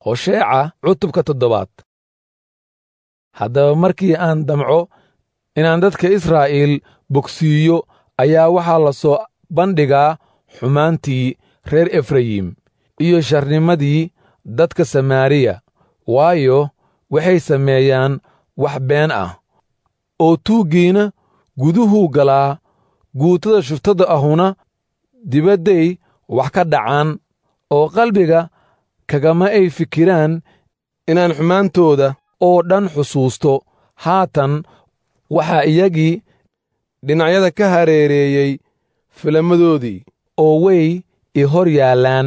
hosheeca cutubka toddobaad haddaba markii aan damco inaan dadka israa'iil bogsiiyo ayaa waxaa la soo bandhigaa xumaantii reer efrayim iyo sharnimadii dadka samaariya waayo waxay sameeyaan wax been ah oo tuuggiina guduhuu galaa guutada shuftada ahuna dibadday wax ka dhacaan oo qalbiga kagama ay fikiraan inaan xumaantooda oo dhan xusuusto haatan waxaa iyagii dhinacyada ka hareereeyey filamadoodii oo way i hor yaallaan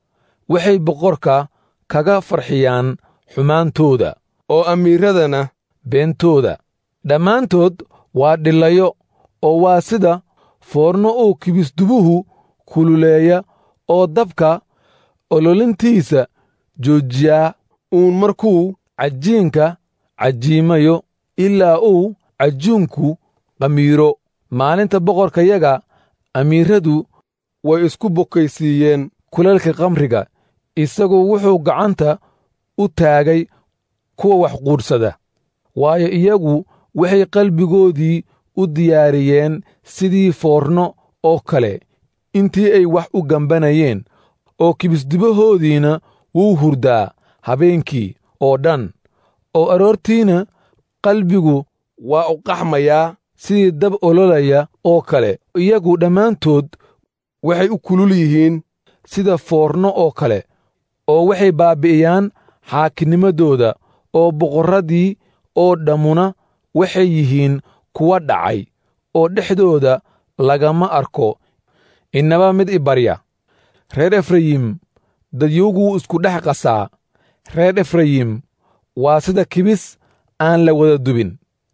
waxay boqorka kaga farxiyaan xumaantooda oo amiiradana beentooda dhammaantood waa dhillayo oo waa sida foorno uu kibisdubuhu kululeeya oo dabka ololintiisa joojiyaa uun markuu cajiinka cajiimayo ilaa uu cajuunku qamiiro maalinta boqorkayaga amiiradu way isku bokaysiiyeen kuleelka kamriga isagu wuxuu gacanta u taagay kuwa wax quudhsada waayo iyagu waxay qalbigoodii u diyaariyeen sidii foorno oo kale intii ay wax u gambanayeen oo kibisdubahoodiina wuu hurdaa habeenkii oo dhan oo aroortiina qalbigu waa u qaxmayaa sidii dab ololaya oo kale iyagu dhammaantood waxay u kulul yihiin sida foorno oo kale oo waxay baabbi'iyaan xaakinimadooda oo boqorradii oo dhammuna waxay yihiin kuwa dhacay oo dhexdooda lagama arko innaba mid i barya reer efrayim dadyowguu isku dhex qasaa reer efrayim waa sida kibis aan la wada dubin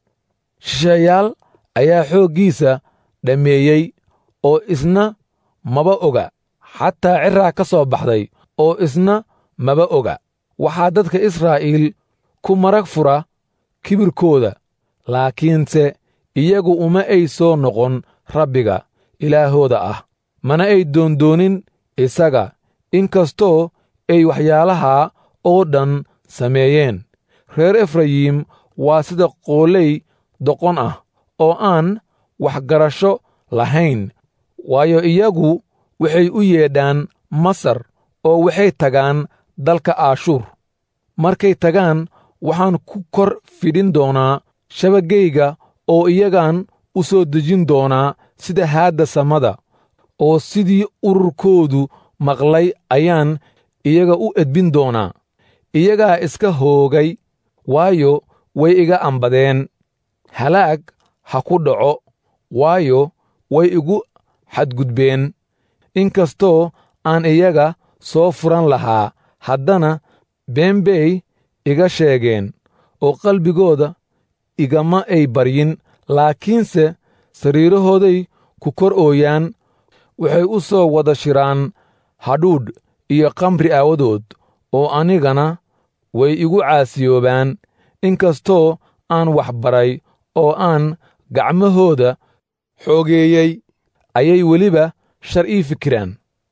shisheeyaal ayaa xooggiisa dhammeeyey oo isna maba oga xataa ciraa ka soo baxday oo isna maba oga waxaa dadka israa'iil ku marag fura kibirkooda laakiinse iyagu uma ay soo noqon rabbiga ilaahooda ah mana ay doondoonin isaga inkastoo ay waxyaalahaa oo dhan sameeyeen reer efrayim waa sida qooley doqon ah oo aan waxgarasho lahayn waayo iyagu waxay u yeedhaan masar oo waxay tagaan dalka aashuur markay tagaan waxaan ku kor fidhin doonaa shabagayga oo iyagaan u soo dejin doonaa sida haadda samada oo sidii ururkoodu maqlay ayaan iyaga u edbin doonaa iyagaa iska hoogay waayo way iga ambadeen halaag ha ku dhaco waayo way igu xadgudbeen inkastoo aan iyaga soo furan lahaa haddana been bay iga sheegeen oo qalbigooda igama ay baryin laakiinse sariirahooday ku kor ooyaan waxay u soo wada shiraan hadhuudh iyo kamri aawadood oo anigana way igu caasiyoobaan inkastoo aan wax baray oo aan gacmahooda xoogeeyey ayay weliba shar ii fikiraan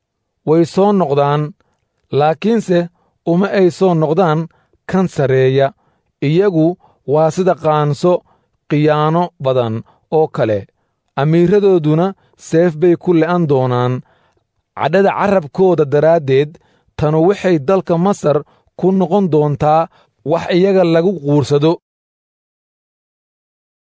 way soo noqdaan laakiinse uma ay soo noqdaan kan sarreeya iyagu waa sida qaanso khiyaano badan oo kale amiiradooduna seef bay ku le'an doonaan cadhada carrabkooda daraaddeed tanu waxay dalka masar ku noqon doontaa wax iyaga lagu quursado